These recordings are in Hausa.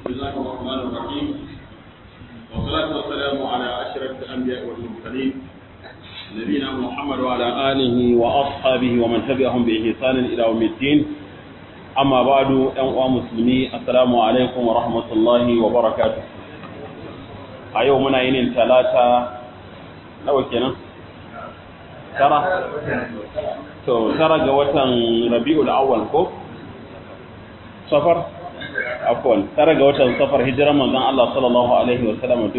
بسم الله الرحمن الرحيم والصلاة والسلام على أشرف الأنبياء والمرسلين نبينا محمد وعلى آله وأصحابه ومن تبعهم بإحسان إلى يوم الدين أما بعد أيها المسلمين السلام عليكم ورحمة الله وبركاته أيومنا ينين ثلاثة لو كنا ترى to tara ga watan Rabiul Awwal ko safar afwan tara ga watan safar hijiran manzon Allah sallallahu alaihi wa sallam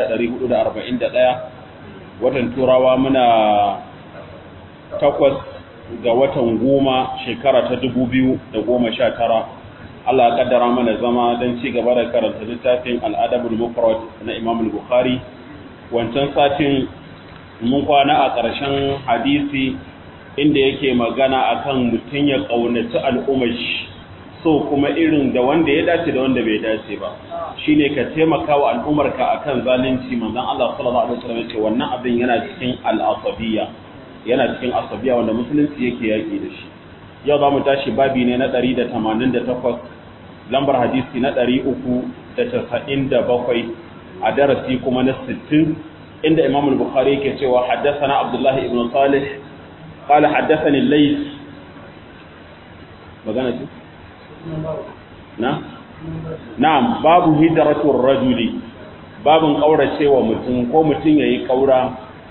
1441 watan turawa muna takwas ga watan goma shekara ta 2019 Allah ya kaddara mana zama don ci gaba da karanta littafin al-adabul mufrad na Imam al-Bukhari wancan satin mun kwana a ƙarshen hadisi inda yake magana akan mutum ya ƙaunaci al'ummar shi so kuma irin da wanda ya dace da wanda bai dace ba shine ka taimaka wa al'ummarka akan zalunci manzon Allah sallallahu alaihi wasallam ce wannan abin yana cikin al'asabiyya yana cikin asabiya wanda musulunci yake yaki da shi yau za mu tashi babi ne na 188 lambar hadisi na 397 a darasi kuma na 60 inda Imam al-Bukhari yake cewa haddathana Abdullah ibn Salih قال حدثني الليث magana ce na na'am babu hijratul rajuli babun kauracewa mutum ko mutum yayi kaura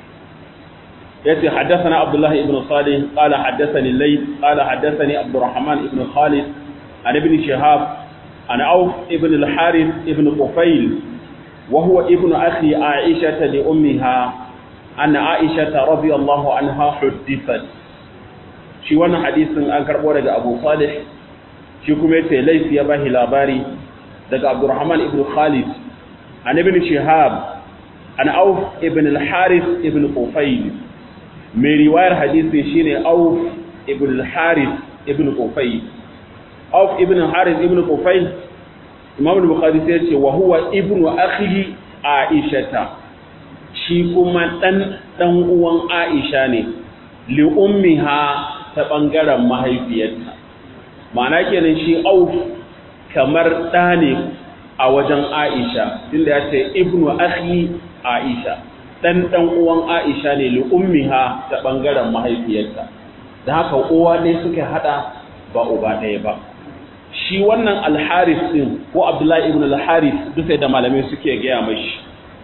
yace haddathana abdullah ibn salih qala haddathani layth qala haddathani abdurrahman ibn khalid an ibn shihab an auf ibn al-harith ibn qufayl wa huwa ibn akhi aisha li ummiha anna aisha radiyallahu anha huddithat shi wannan hadisin an karbo daga Abu Salih shi kuma yace laifi ya bahi labari daga Abdurrahman ibn Khalid an ibn Shihab an Auf ibn al-Harith ibn Qufayl mai riwayar hadisin shine Auf ibn al-Harith ibn Qufayl Auf ibn al-Harith ibn Qufayl Imam al-Bukhari sai yace wa huwa ibn akhi Aisha shi kuma dan dan uwan Aisha ne li ummiha ta ɓangaren mahaifiyarta ma'ana kenan shi auf kamar ɗa ne a wajen aisha tunda ya ce ibnu akhi aisha ɗan ɗan uwan aisha ne li ummiha ta ɓangaren mahaifiyarta da haka uwa ɗaya suka haɗa ba uba ɗaya ba shi wannan alharis ɗin ko abdullahi ibn alharis duka da malamai suke gaya mashi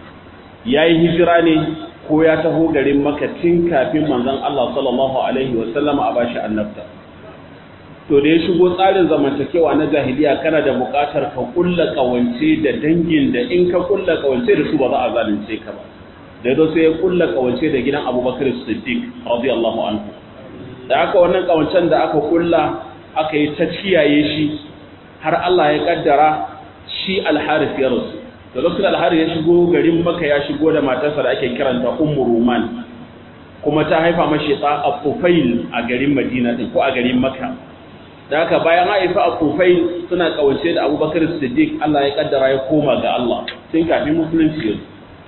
ya yi hijira ne ko ya taho garin maka tun kafin manzon Allah sallallahu alaihi wa sallama a bashi annabta to da ya shigo tsarin zamantakewa na jahiliya kana da buƙatar ka kulla kawance da dangin da in ka kulla kawance da su ba za a zalunce ka ba da yazo sai ya kulla kawance da gidan Abubakar Siddiq radiyallahu anhu da aka wannan kawancen da aka kulla aka yi ta kiyaye shi har Allah ya kaddara shi al-Harith ya rasu da lokacin alhari ya shigo garin maka ya shigo da matarsa da ake kiranta ummu ruman kuma ta haifa mashi ta afufail a garin madina din ko a garin maka da haka bayan haifa afufail suna kawance da abubakar siddiq allah ya kaddara ya koma ga allah tun kafin musulunci yanzu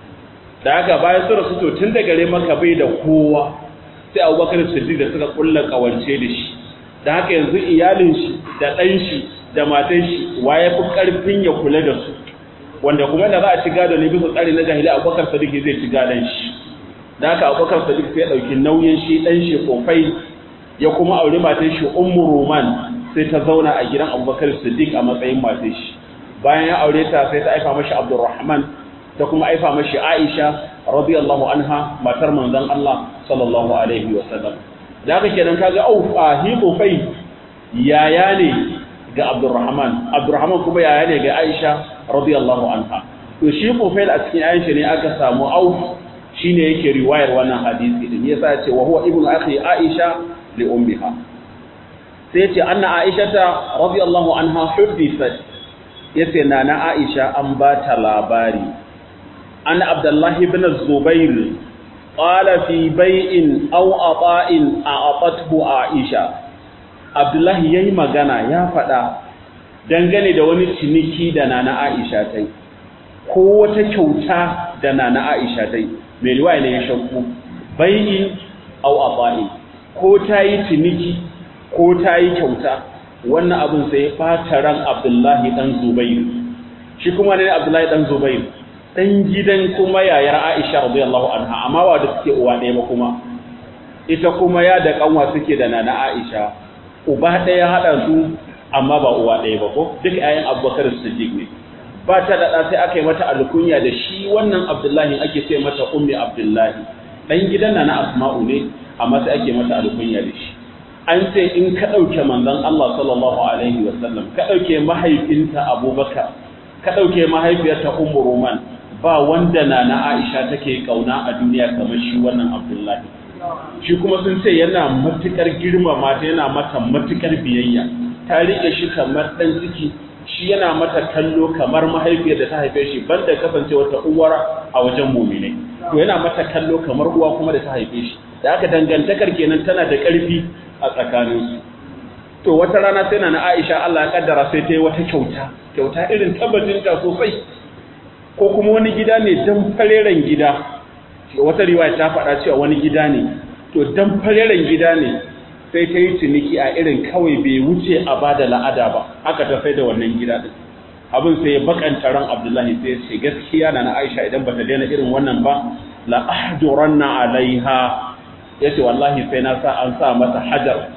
da haka bayan su rasu to tun da garin maka bai da kowa sai abubakar siddiq da suka kulla kawance da shi da haka yanzu iyalin shi da ɗan shi da matan shi wa ya fi ƙarfin ya kula da su wanda kuma da za a ci gado ne bisa tsari na jahili abubakar sadiq zai ci gadon shi da haka abubakar sadiq sai ya ɗauki nauyin shi ɗan shi kofai ya kuma auri matan shi ummu roman sai ta zauna a gidan abubakar sadiq a matsayin matan shi bayan ya aure ta sai ta aifa mashi abdurrahman ta kuma aifa mashi aisha radiyallahu anha matar manzon allah sallallahu alaihi wa sallam da haka kenan kaga au a hi kofai yaya ne ga abdurrahman abdurrahman kuma yaya ne ga aisha radiyallahu anha to shi Qufail a cikin ayin ne aka samu Auf shine yake riwayar wannan hadisi din yasa ya ce wa huwa ibnu akhi Aisha li ummiha sai ya ce anna Aisha ta radiyallahu anha huddithat yace nana Aisha an ba ta labari an Abdullah ibn Zubair qala fi bai'in aw ata'in a'atathu Aisha Abdullah yayi magana ya faɗa dangane da wani ciniki da nana Aisha ta yi ko wata kyauta da nana Aisha ta yi mai riwaya ne ya shakku bai'in aw aba'i ko ta yi ciniki ko ta yi kyauta wannan abin sai ya ɓata ran abdullahi ɗan zubairu shi kuma ne Abdullahi dan Zubair dan gidan kuma yayar Aisha radiyallahu anha amma wa da suke uwa ɗaya ba kuma ita kuma ya da kanwa suke da nana Aisha uba ɗaya hada su amma ba uwa ɗaya ba ko duk ayan Abubakar Siddiq ne ba ta da sai aka yi mata alkunya da shi wannan Abdullahi ake ce mata ummi Abdullahi dan gidan nana Asma'u ne amma sai ake mata alkunya da shi an ce in ka ɗauke manzon Allah sallallahu alaihi wasallam ka ɗauke mahaifinta Abubakar ka ɗauke mahaifiyarta Ummu Roman ba wanda na na Aisha take kauna a duniya kamar shi wannan Abdullahi shi kuma sun ce yana matukar girmama ta yana mata matukar biyayya ta rike shi kamar dan ciki shi yana mata kallo kamar mahaifiyar da ta haife shi banda kasance wata uwar a wajen mu'mini to yana mata kallo kamar uwa kuma da ta haife shi da aka dangantakar kenan tana da ƙarfi a tsakaninsu to wata rana sai na Aisha Allah ya kaddara sai ta yi wata kyauta kyauta irin tabbatinta sosai ko kuma wani gida ne dan fareren gida wata riwaya ta faɗa cewa wani gida ne to dan fareren gida ne sai ta yi ciniki a irin kawai bai wuce a bada la'ada ba haka ta sai da wannan gida din abin sai ya bakanta ran Abdullahi sai ya ce gaskiya na Aisha idan bata daina irin wannan ba la ahduranna alaiha yace wallahi sai na sa an sa mata hajar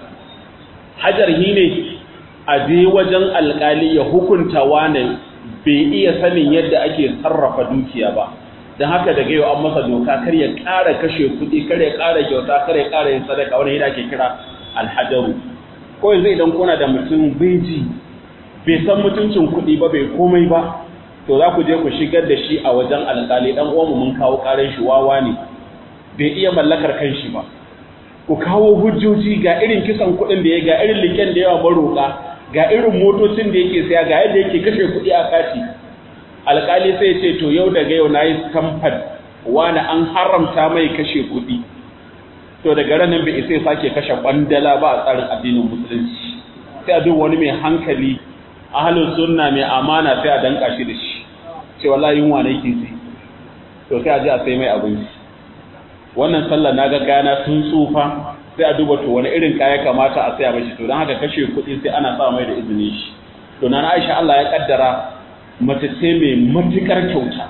hajar hi ne a je wajen alkali ya hukunta wane bai iya sanin yadda ake sarrafa dukiya ba don haka daga yau an masa doka kar ya ƙara kashe kuɗi kar ya ƙara kyauta kar ya ƙara yin sadaka wani yadda ake kira alhajaru ko yanzu idan kuna da mutum bai ji bai san mutuncin kuɗi ba bai komai ba to za ku je ku shigar da shi a wajen alkali dan uwanmu mun kawo ƙarar shi wawa ne bai iya mallakar kanshi ba ku kawo hujjoji ga irin kisan kuɗin da ya ga irin liken da yawa maroƙa ga irin motocin da yake saya ga yadda yake kashe kuɗi a kati alƙali sai ce to yau daga yau na yi stamfan wani an haramta mai kashe kuɗi to daga ranar bai isa sake kashe ƙwandala ba a tsarin addinin musulunci sai a duk wani mai hankali ahalin sunna mai amana sai a danka shi da shi ce wallahi yunwa ne ke ji to sai a ji a sai mai abinci wannan sallar na ga kayana sun tsufa sai a duba to wani irin kaya kamata a saya mashi to don haka kashe kuɗi sai ana sa mai da izinin shi to na Aisha Allah ya kaddara mace ce mai matukar kyauta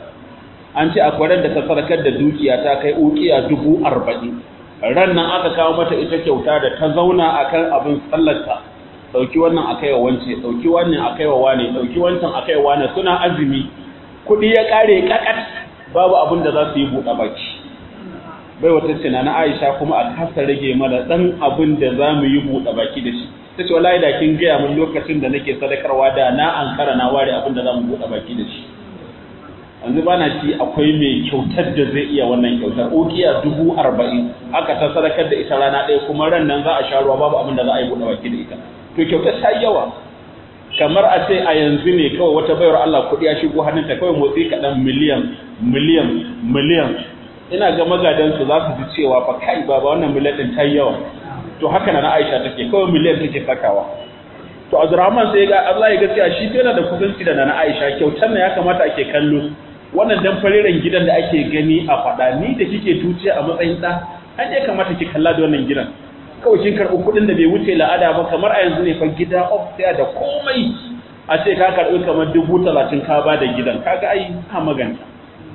an ce akwai da ta sarkar da dukiya ta kai ukiya dubu arba'in ran nan aka kawo mata ita kyauta da ta zauna akan abin sallarta ɗauki wannan a kaiwa wance ɗauki wannan a kaiwa wane ɗauki wancan a kaiwa wane suna azumi kuɗi ya ƙare ƙaƙat babu abin da za su yi buɗe baki bai wata ce na Aisha kuma a kasa rage mana dan abin da za mu yi buɗe baki da shi ta ce wallahi da kin gaya min lokacin da nake sadakarwa da na ankara na ware abin da za mu buɗe baki da shi yanzu bana ci akwai mai kyautar da zai iya wannan kyautar ukiya dubu arba'in aka ta sadakar da ita rana ɗaya kuma ran nan za a sha ruwa babu abin da za a yi buɗe baki da ita to kyautar ta yawa kamar a ce a yanzu ne kawai wata bayar Allah kuɗi ya shigo hannunta kawai motsi kaɗan miliyan miliyan miliyan ina ga magadansu za su ji cewa fa kai baba wannan miliyan din ta yawa to haka na Aisha take kawai miliyan take sakawa to Abdurrahman sai ga Allah ya gaskiya shi yana da kusanci da na Aisha kyautar ne ya kamata ake kallo wannan dan fareren gidan da ake gani a fada ni da kike tuciya a matsayin da an ya kamata ki kalla da wannan gidan kawai kin karɓi kuɗin da bai wuce la'ada ba kamar a yanzu ne fa gida upstairs da komai a ce ka karɓi kamar dubu talatin ka ba da gidan kaga ai ka maganta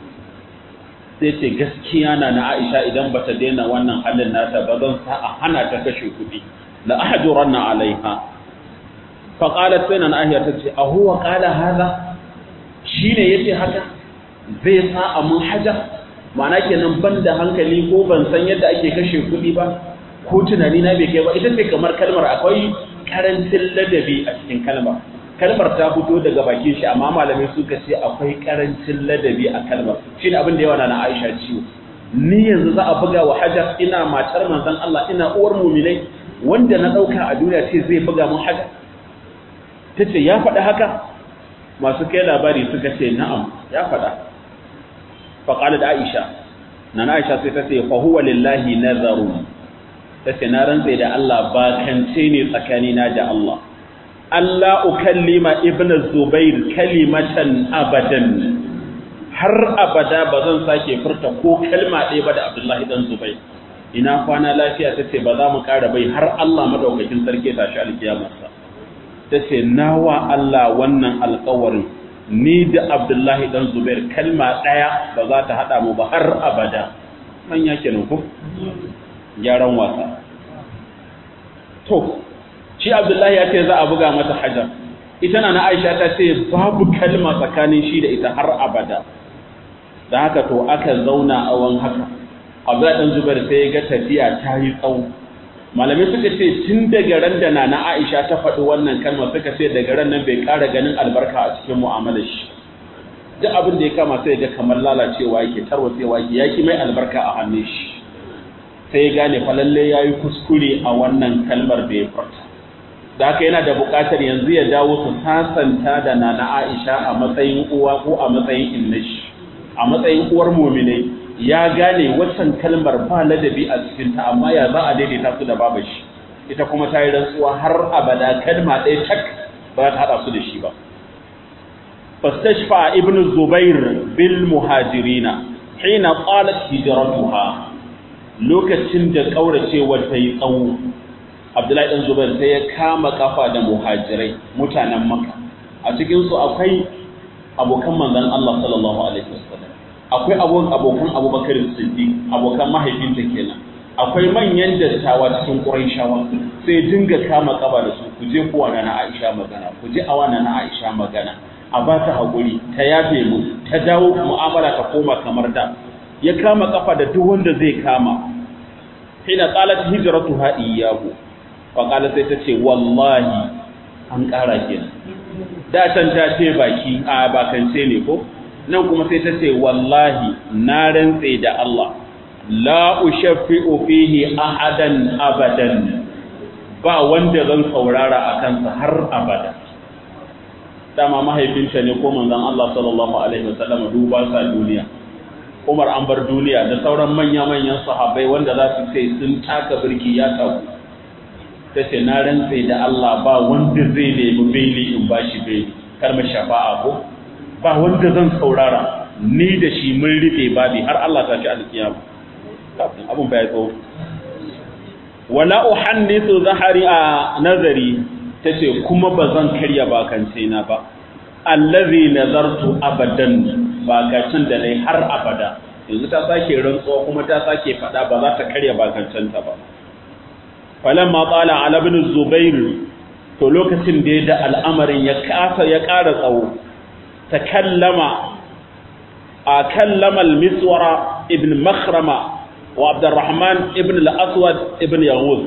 sai ce gaskiya na na Aisha idan bata daina wannan halin nata ba zan sa a hana ta kashe kuɗi la ahjuranna alaiha fa qalat sai na Aisha ta ce a huwa qala hadha shine yace haka zai sa a mun haja ma'ana kenan ban da hankali ko ban san yadda ake kashe kuɗi ba ko tunani na bai kai ba ita ce kamar kalmar akwai karancin ladabi a cikin kalmar kalmar ta fito daga bakin shi amma malamai suka ce akwai karancin ladabi a kalmar shine abin da yawa na Aisha ciwo ni yanzu za a buga wa hajar ina matar manzon Allah ina uwar mu'minai wanda na dauka a duniya ce zai buga mun hajar tace ya faɗa haka masu kai labari suka ce na'am ya faɗa fa qalat Aisha nana Aisha sai ta ce fa huwa lillahi nazarun tace na rantsa da Allah ba kance ne tsakanina da Allah Allah ukallima ibn Zubair kalimatan abadan har abada ba zan sake furta ko kalma ɗaya ba da Abdullahi dan Zubair ina kwana lafiya tace ba za mu ƙara bai har Allah madaukakin sarki ta shi alkiyamarsa tace nawa Allah wannan alƙawarin ni da Abdullahi dan Zubair kalma daya ba za ta hada mu ba har abada manya kenan ko gyaran wasa to shi Abdullahi ya ce za a buga mata hajar ita na Aisha ta ce babu kalma tsakanin shi da ita har abada da haka to aka zauna a wan haka Abdullahi dan Zubair sai ya ga tafiya ta yi tsawo malamai suka ce tun daga ran da na Aisha ta faɗi wannan kalma suka ce daga ran nan bai ƙara ganin albarka a cikin mu'amalar shi duk abin da ya kama sai ga kamar lalacewa yake tarwatsewa yake yaki mai albarka a hannun shi sai ya gane fa lalle yayi kuskure a wannan kalmar da ya furta da haka yana da buƙatar yanzu ya dawo su sasanta da nana Aisha a matsayin uwa ko a matsayin innashi a matsayin uwar mu'minai ya gane waccan kalmar ba ladabi a cikinta amma ya za a daidaita su da baba shi ita kuma ta yi rantsuwa har abada kalma ɗaya tak ba za ta haɗa su da shi ba fastashfa ibn zubair bil muhajirina hina qalat hijratuha lokacin da kauracewar ta yi tsawo abdullahi dan zubair sai ya kama kafa da muhajirai mutanen makka a cikin su akwai abokan manzon Allah sallallahu alaihi wasallam akwai abokan abubakar siddiq abokan mahaifinta kenan akwai manyan dattawa cikin quraishawa sai dinga kama kaba da su ku je kuwa na Aisha magana ku je awa na Aisha magana a ba ta hakuri ta yafe mu ta dawo mu'amala ta koma kamar da ya kama kafa da duk wanda zai kama hina qalat hijratuha iyyahu fa qala sai ta ce wallahi an ƙara kenan da can ta ce baki a bakance ne ko nan kuma sai ta ce wallahi na rantse da Allah la ushaffi'u fihi ahadan abadan ba wanda zan saurara a kansa har abada dama mahaifinta ne ko manzon Allah sallallahu alaihi wasallam duba sa duniya Umar an bar duniya da sauran manya-manyan sahabbai wanda za su ce sun taka birki ya taku ta ce na rantse da Allah ba wanda zai nemi beli in bashi beli kar mu shafa'a ko ba wanda zan saurara ni da shi mun rufe babi har Allah ta ci alkiyama abun bai tsawo wala uhannithu zahari a nazari tace kuma bazan karya bakance na ba allazi nazartu abadan bakacin da nayi har abada yanzu ta sake rantsuwa kuma ta sake fada ba za ta karya bakancenta ba falamma qala ala ibn zubair to lokacin da ya da al'amarin ya kasa ya ƙara tsawo تكلم كلم المسورة ابن مخرمة وعبد الرحمن ابن الأسود ابن يغوث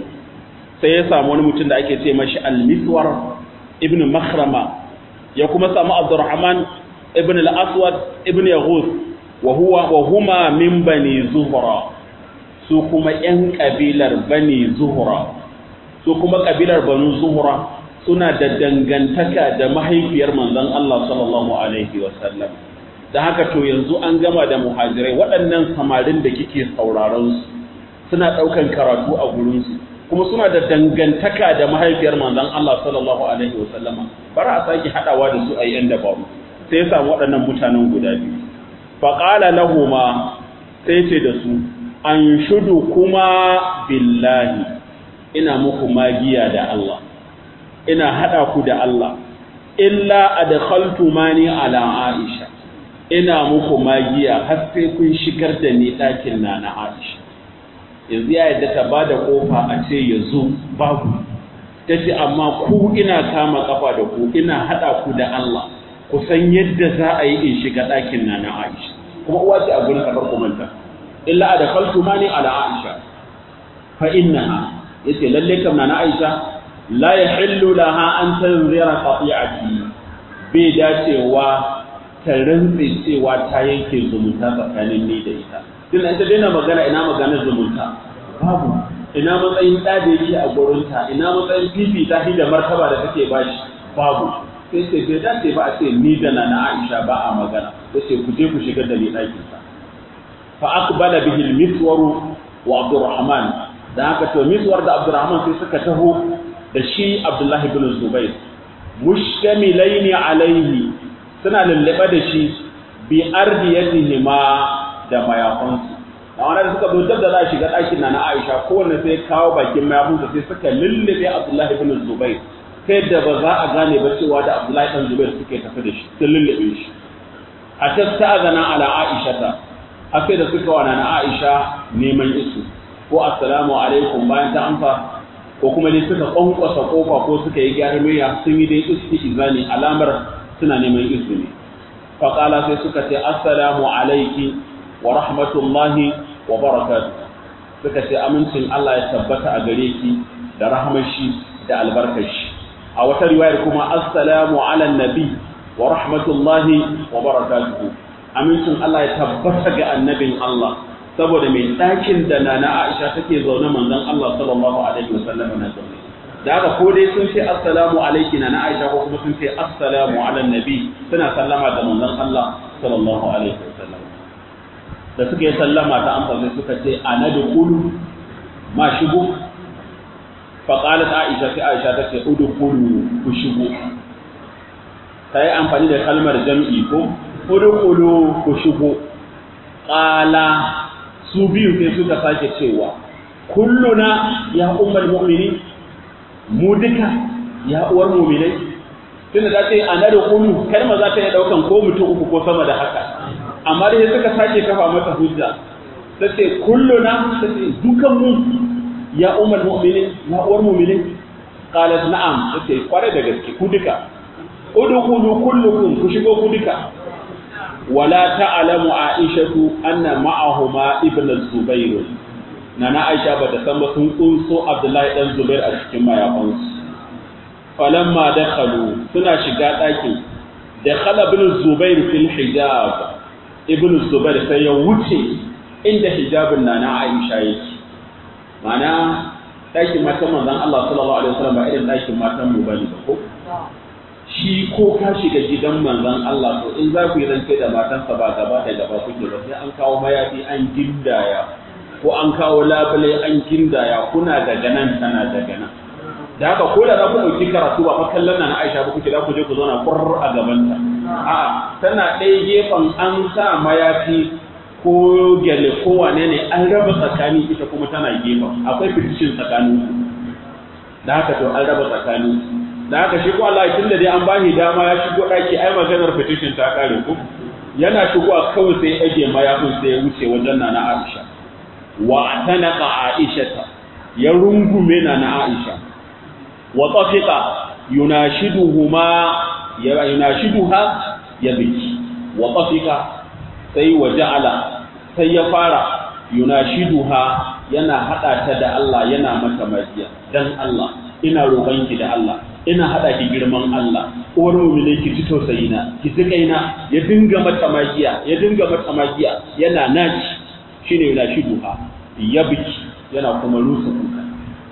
سيسا wani mutum da ake ce mashi al-miswar ibn makhrama ya kuma samu abdurrahman ibn al-aswad ibn yaghuth wa huwa wa huma min bani zuhra su kuma yan kabilar bani zuhra su kuma kabilar banu zuhra suna da dangantaka da mahaifiyar manzon Allah sallallahu alaihi wasallam da haka to yanzu an gama da muhajirai waɗannan samarin da kike sauraron su suna ɗaukan karatu a gurin su kuma suna da dangantaka da mahaifiyar manzon Allah sallallahu alaihi wasallam bara a saki hadawa da su a yan dabaru sai ya samu waɗannan mutanen guda biyu fa qala lahumu sai ce da su an shudu kuma billahi ina muku magiya da Allah ina haɗa ku da Allah, illa adkhaltu mani ala Aisha, ina muku magiya har sai kun shigar da ni ɗakin na na Aisha. Yanzu ya yadda ta ba da ƙofa a ce ya zo babu, ta ce amma ku ina kama ƙafa da ku ina haɗa ku da Allah, ku san yadda za a yi in shiga ɗakin na na Aisha. Kuma uwa ce a gurin karɓar kumanta. Illa adkhaltu mani ala Aisha. Fa innaha yace lalle kam na na Aisha la ya hillu laha an tanzira qati'ati bai dacewa ta rantse cewa ta yanke zumunta tsakanin ni da ita tun ita daina magana ina magana zumunta babu ina matsayin da da yake a gurinta ina matsayin fifi ta da martaba da take bashi babu sai ce bai dace ba a ce ni da na Aisha ba a magana sai ku je ku shiga da ni ɗakin sa fa aqbala bihi al-miswaru wa Abdurrahman da haka to miswar da Abdurrahman sai suka taho da shi Abdullahi bin Zubair mushtamilaini alaihi suna lullube da shi bi ardiyatihima da mayafansu da wanda da suka zo da za a shiga ɗakin na na Aisha kowanne sai kawo bakin mayafinsa sai suka lullube Abdullahi bin Zubair ta yadda ba za a gane ba cewa da Abdullahi dan Zubair suke tafi da shi sun lullube shi a tasta'azana ala Aisha ta har sai da suka wana na Aisha neman isu ko assalamu alaikum bayan ta amsa ko kuma dai suka kwankwasa kofa ko suka yi gyarmiya sun yi dai izani alamar suna neman izini faƙala sai suka ce assalamu alaiki wa rahmatullahi wa barakatuh suka ce amincin Allah ya tabbata a gare ki da rahmashi da albarkashi a wata riwayar kuma assalamu ala nabi wa rahmatullahi wa barakatuh amincin Allah ya tabbata ga annabin Allah saboda mai ɗakin da na Aisha take zaune manzon Allah sallallahu alaihi wasallam na zaune da haka ko dai sun ce assalamu alaiki na Aisha ko kuma sun ce assalamu ala nabi suna sallama ga manzon Allah sallallahu alaihi wasallam da suka yi sallama ta amsa sai suka ce ana da kulu ma shigo fa qalat Aisha sai Aisha ta ce udkhulu ku shigo ta yi amfani da kalmar jam'i ko udkhulu ku shigo qala su biyu sai suka sake cewa kulluna ya ummul mu'minin mu duka ya uwar mu'minai tunda ta ce ana da kulu kalma za ta yi daukan ko mutum uku ko sama da haka amma dai suka sake kafa mata hujja ta ce kulluna ta ce dukan mu ya ummul mu'minin ya uwar mu'minai qalat na'am ta ce kware da gaske ku duka udkhulu kullukum ku shigo ku duka wala ta'lamu aishatu anna ma'ahuma ibn az-zubair nana aisha bata san ba sun kunso abdullahi dan zubair a cikin mayafansu falamma dakhalu suna shiga ɗakin dakhala ibn zubair fil hijab ibn zubair sai ya wuce inda hijabin nana aisha yake mana ɗakin matan manzon Allah sallallahu alaihi wasallam ba irin ɗakin matan mu bane ba ko shi ko ka shiga gidan manzon Allah to in za ku yi rance da matansa ba gaba da gaba kuke ba sai an kawo mayafi an gindaya ko an kawo labule an gindaya kuna daga nan tana daga nan da haka ko da za ku ɗauki karatu ba fa kallon na Aisha ba kuke za ku je ku zauna kurr a gabanta a'a tana ɗaya gefen an sa mayafi ko gyale ko wane ne an raba tsakani ita kuma tana gefen akwai fitishin tsakanin da haka to an raba tsakanin da haka shi ko Allah tunda dai an bashi dama ya shigo daki ai maganar petition ta kare ku yana shigo a kawai sai age mayafin sai ya wuce wajen nana Aisha wa atanaqa Aisha ya rungume nana Aisha wa tafiqa yunashiduhuma ya yunashiduha ya biki wa tafiqa sai wa ja'ala sai ya fara yunashiduha yana hada ta da Allah yana mata magiya dan Allah ina roƙonki da Allah ina haɗa ki girman Allah uwar mu'mini ki ci tausayi na ki ji kaina ya dinga mata magiya ya dinga mata magiya yana naci shine yana shi duha ya biki yana kuma rusa kuka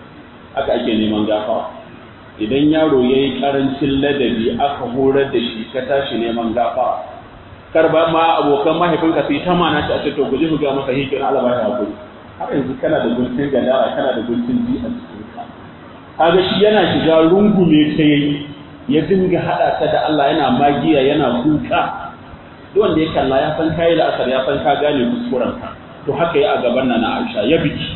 haka ake neman gafara idan yaro yayi karancin ladabi aka horar da shi ka tashi neman gafara kar ba ma abokan mahaifinka sai ta mana ta ce to guji mu ga masa hikin Allah ba ya hakuri har yanzu kana da guntun gadara kana da guntun ji a cikin ka kaga shi yana shiga rungume ta yayi ya dinga hada ta da Allah yana magiya yana kuka duk wanda ya kalla ya san kai da asar ya san ka gane kuskuren ka to haka yi a gaban nan Aisha ya biki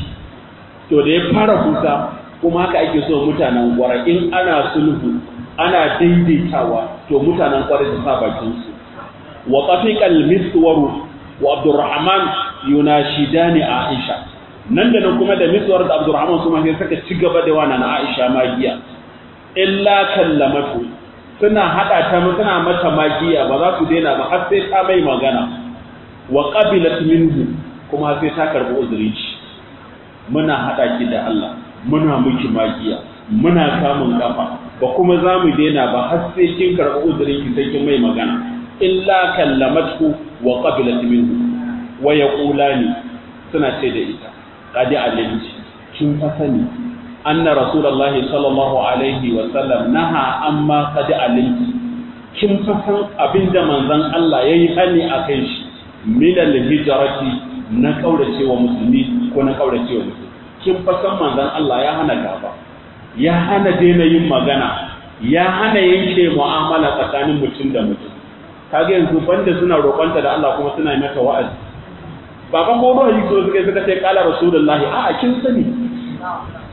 to da ya fara kuka kuma haka ake so mutanen gwara in ana sulhu ana daidaitawa to mutanen gwara su sa bakin su wa tafiqal miswaru wa Abdurrahman yunashidani Aisha nan da nan kuma da miswar da Abdurrahman su ma sai suka ci gaba da wannan Aisha magiya illa kallamatu suna hada ta suna mata magiya ba za su daina ba har sai ta mai magana wa qabilat minhu kuma sai ta karbi uzuri muna hada ki da Allah muna miki magiya muna samun kafa ba kuma za mu daina ba har sai kin karbi uzurin ki sai kin mai magana illa kallamatu wa qabilat minhu wa yaqulani suna ce da ita qad alimti kin fa sani anna rasulullahi sallallahu alaihi wa sallam naha amma qad alimti kin fa san abinda manzon Allah yayi hani akan shi min al-hijrati na kaurace wa musulmi ko na kaurace wa musulmi kin fa san manzon Allah ya hana gaba ya hana daina yin magana ya hana yanke mu'amala tsakanin mutum da mutum kaga yanzu banda suna roƙonta da Allah kuma suna mata wa'azi ba fa ko ba yi so suka suka ce kala rasulullahi a'a kin sani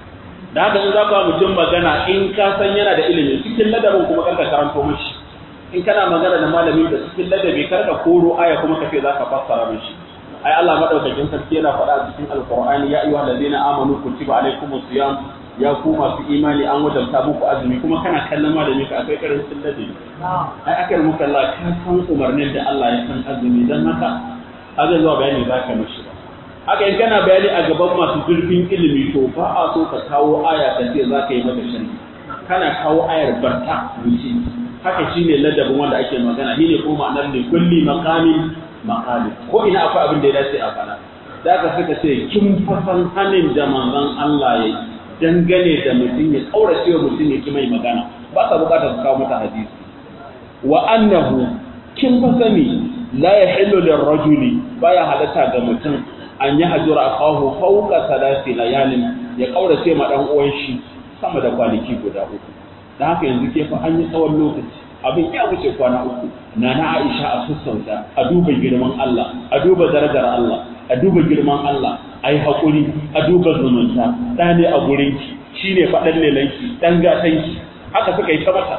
da haka in za ka mutum magana in ka san yana da ilimi cikin ladabin kuma karka karanto mishi in kana magana da malamin da cikin ladabi karka koro aya kuma ka ce za ka fassara mishi ai Allah madaukakin sarki yana faɗa a cikin alqur'ani ya ayyuhal ladina amanu kutiba alaykumus siyam ya ku masu imani an wajabta muku azumi kuma kana kallon malami ka akwai karancin ladabi ai akar muka Allah ka san umarnin da Allah ya san azumi dan haka haka zuwa bayani za ka mishi ba haka in kana bayani a gaban masu zurfin ilimi to ba a so ka kawo aya ka ce za ka yi mata sharhi kana kawo ayar barta wuce haka shine ladabin wanda ake magana shine ko ma'anar li kulli maqamin maqali ko ina akwai abin da ya dace a fara da aka suka ce kin fasan hanin da manzon Allah ya dangane da mutum ya kaurace wa mutum ya ki mai magana ba ka bukatar su kawo mata hadisi wa annahu kin fasani la yahillu lirrajuli baya halatta ga mutum an yi hajjura akahu fauka salati layalin ya kaurace ma dan uwan shi sama da kwanaki guda uku dan haka yanzu ke fa an yi tsawon lokaci abin ya wuce kwana uku na na Aisha a sassauta a duba girman Allah a duba darajar Allah a duba girman Allah ai hakuri a duba zumunta da ne a gurin ki shine fadan lelanki dan gatanki haka suka yi ta mata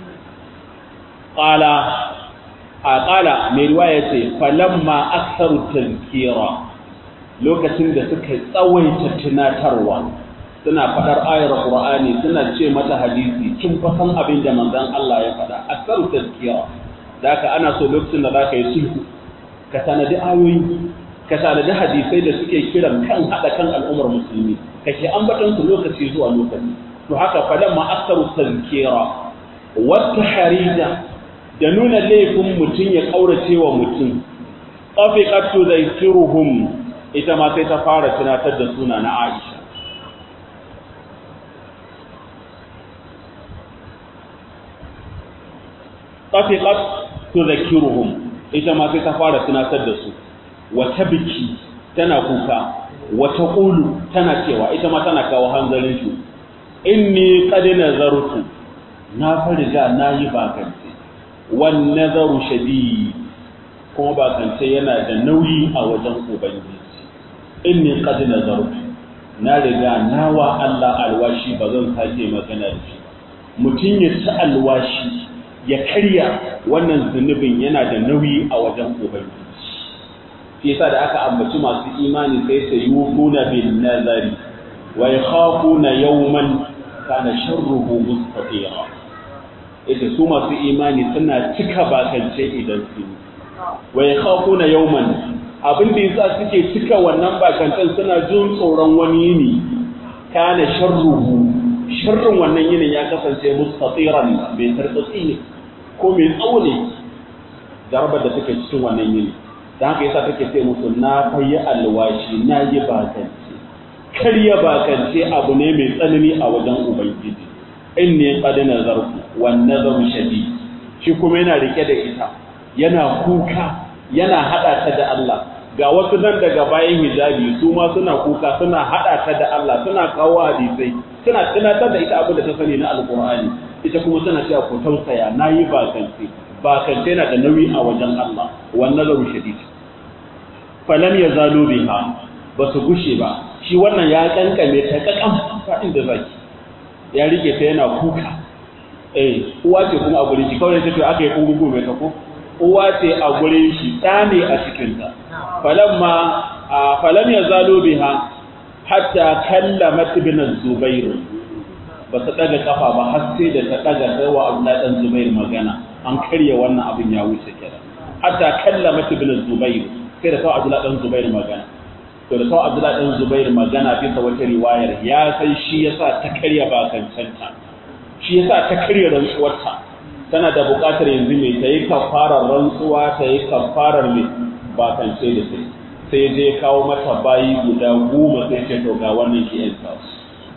qala a qala mai riwaya ce falamma aktharu tazkira lokacin da suka tsawaita tunatarwa suna faɗar ayar Qur'ani suna ce mata hadisi kin fa san abin da manzon Allah ya faɗa asaru tazkiya da haka ana so lokacin da zaka yi sulhu ka tanadi ayoyi ka tanadi hadisai da suke kiran kan hada kan al'ummar musulmi kake ambaton su lokaci zuwa lokaci to haka falamma asaru tazkira wata harida da nuna laifin mutum ya kaurace wa mutum qafiqatu zaikiruhum ita ma sai ta fara tunatar da suna na Aisha. Tafiqat tudhakkiruhum ita ma sai ta fara tunatar da su wata biki tana kuka wata qulu tana cewa ita ma tana kawo hanzarin shi inni qad nazartu na farga nayi bakance wan nazaru shadid kuma bakance yana da nauyi a wajen ubangiji inni qad nazartu na riga nawa Allah alwashi ba zan sake magana da shi mutum ya ci alwashi ya karya wannan zunubin yana da nauyi a wajen ubangiji shi yasa da aka ambaci masu imani sai su yufuna bin nazari wa yakhafuna yawman kana sharruhu mustatira ita su masu imani suna cika bakance idan su wa yakhafuna yawman abin da yasa suke cika wannan bakantan suna jin tsoron wani yini kana sharruhu sharrin wannan yinin ya kasance mustatiran mai tartsatsi ne ko mai tsawo ne jarabar da take cikin wannan yini dan haka yasa take ce musu na fayi alwashi na yi bakance karya bakance abu ne mai tsanani a wajen ubangiji in ne qad nazarku wan nazaru shadid shi kuma yana rike da ita yana kuka yana hada ta da Allah ga wasu nan daga bayan hijabi su ma suna kuka suna hada ta da Allah suna kawo hadisai suna tunatar da ita abin da ta sani na alqur'ani ita kuma tana cewa ku tausaya nayi bakance bakance na da nauyi a wajen Allah wan nazaru shadid falam yazalu biha ba su gushe ba shi wannan ya kankame ta kakan fadin da zaki ya rike ta yana kuka eh uwa ce kuma a gurin shi kawai ta ce aka yi kungugu mai tako uwa ce a gurin shi ɗa ne a cikinta falamma falam ya zalo biha hatta kallamat ibn zubair ba su daga kafa ba har sai da ta daga sai wa Abdullah dan Zubair magana an karya wannan abin ya wuce kenan hatta kallamat ibn zubair sai da sai Abdullah dan Zubair magana to da sai Abdullah dan Zubair magana bisa wata riwayar ya san shi yasa ta karya bakancanta shi yasa ta karya rantsuwarta tana da buƙatar yanzu mai ta yi kafarar rantsuwa ta yi kafarar mai bakance da sai sai je kawo mata bayi guda goma sai ce to ga wannan ki yan tasu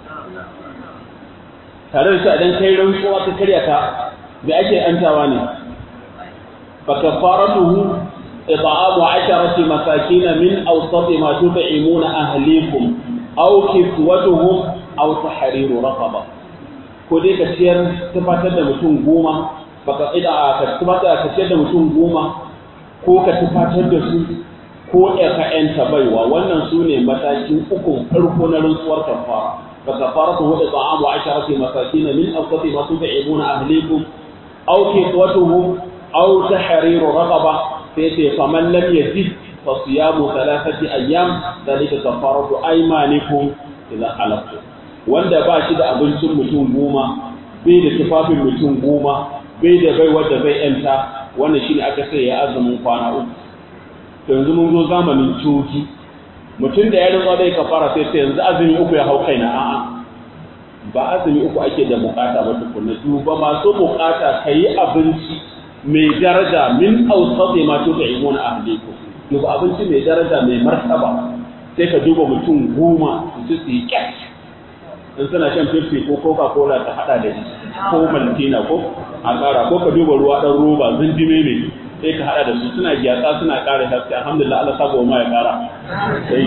tare da shi idan kai rantsuwa ta karya ta da ake antawa ne fa kafaratuhu it'amu asharati masakin min awsat ma tut'imuna ahlikum aw kiswatuhum aw tahriru raqaba ko dai ka ciyar tufatar da mutum goma baka ida ka tufatar ka ciyar da mutum goma ko ka tufatar da su ko ka yanta baiwa wannan su ne matakin ukun farko na rantsuwar kafara fa kafaratuhu it'amu 'asharati masakin min awsati ma tud'imuna ahlikum aw kiswatuhum aw tahriru raqaba sai ce faman lam yajid fa siyamu thalathati ayyam dalika kafaratu aymanikum idza halaftum wanda ba shi da abincin mutum goma bai da tufafin mutum goma bai da bai wadda zai yanta wannan shine aka sai ya azumin kwana uku to yanzu mun zo zamanin coki mutum da ya rinzo dai kafara sai sai yanzu azumi uku ya hau kaina a'a ba azumi uku ake da bukata ba tukunna duba masu bukata kayi abinci mai daraja min awsati ma tud'imuna ahlikum duba abinci mai daraja mai martaba sai ka duba mutum goma su su yi kyat in suna shan fifty ko coca cola ta hada da ko maltina ko a kara ko ka duba ruwa dan roba zindime ne sai ka hada da su suna gyatsa suna kara haske alhamdulillah Allah sabo ma ya kara sai